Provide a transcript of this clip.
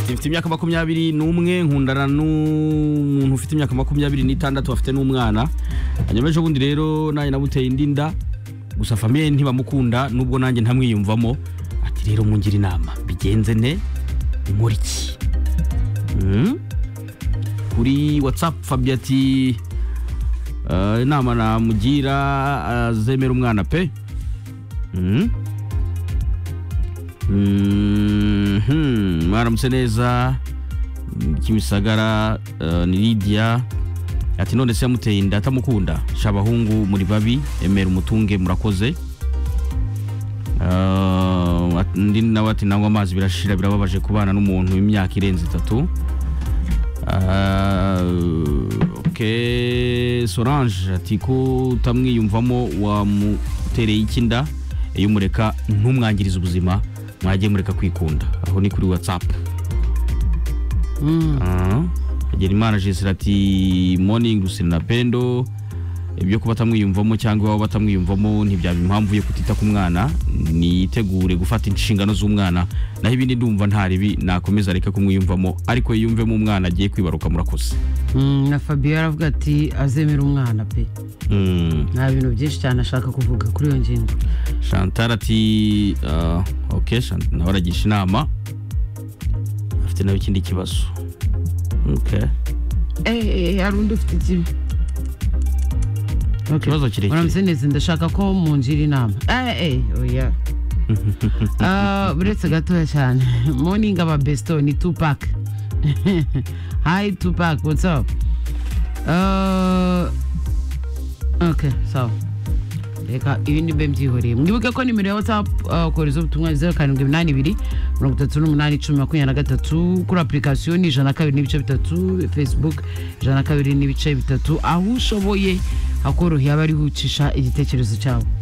mfite imyaka makumyabiri n'umwe nkundana n'umuntu ufite imyaka makumyabiri n'itandatu afite n'umwana hanyuma ejo bundi rero nanjye nabuteye indi nda gusa famiye ntibamukunda nubwo nanjye ntamwiyumvamo ati rero mungira inama bigenze ne inkora iki Mm? kuri watsapu fabiyo ati "Ah, inama namugira azemera umwana pe Mm? Mhm, mwaramutse neza mm, kimisagara eh, ni lidiya ati none se yamuteye inda atamukunda sha abahungu muri babi emera umutunge murakoze Ah, ati- undi nawe ati nanywa amazi birashira birababaje kubana n'umuntu w'imyaka irenze itatu Ah, ok sorange ati ko utamwiyumvamo wamutereye iki inda iyo umureka ntumwangirize ubuzima mwajye mureka kwikunda aho ni kuri watsapu Hagenimana Jesire ati morning Rusine na Pendo ibyo kuba atamwiyumvamo cyangwa iwabo batamwiyumvamo ntibyaba impamvu yo kutita ku mwana nitegure gufata inshingano z'umwana naho ibindi ndumva nta ribi nakomeza areka kumwiyumvamo ariko yiyumvemo umwana agiye kwibaruka murakoze Mm, na fabiyo aravuga ati azemera umwana pe Mm. nta bintu byinshi cyane ashaka kuvuga kuri iyo ngingo Chantal ati ah, ok Chantal nawe aragisha inama afite nawe ikindi kibazo ok Eh, hari undi ufite ikibi Okay. Ikibazo kirekire. Muramutse neza ndashaka ko mungira inama Eh, eh, oya Ah, uretse gatoya cyane morning aba besto ni tupac hi tupac what's up Ah, okay sawa reka ibindi mbe mbyihoreye mwibuke ko nimero ya whatsapp ah, kohereza ubutumwa zeru karindwi iminani ibiri mirongo itatu n'umunani icumi makumyabiri na gatatu kuri apurikasiyo ni ijana na kabiri n'ibice bitatu facebook ijana na kabiri n'ibice bitatu aho ushoboye hakoroheye abariho ucisha igitekerezo cyabo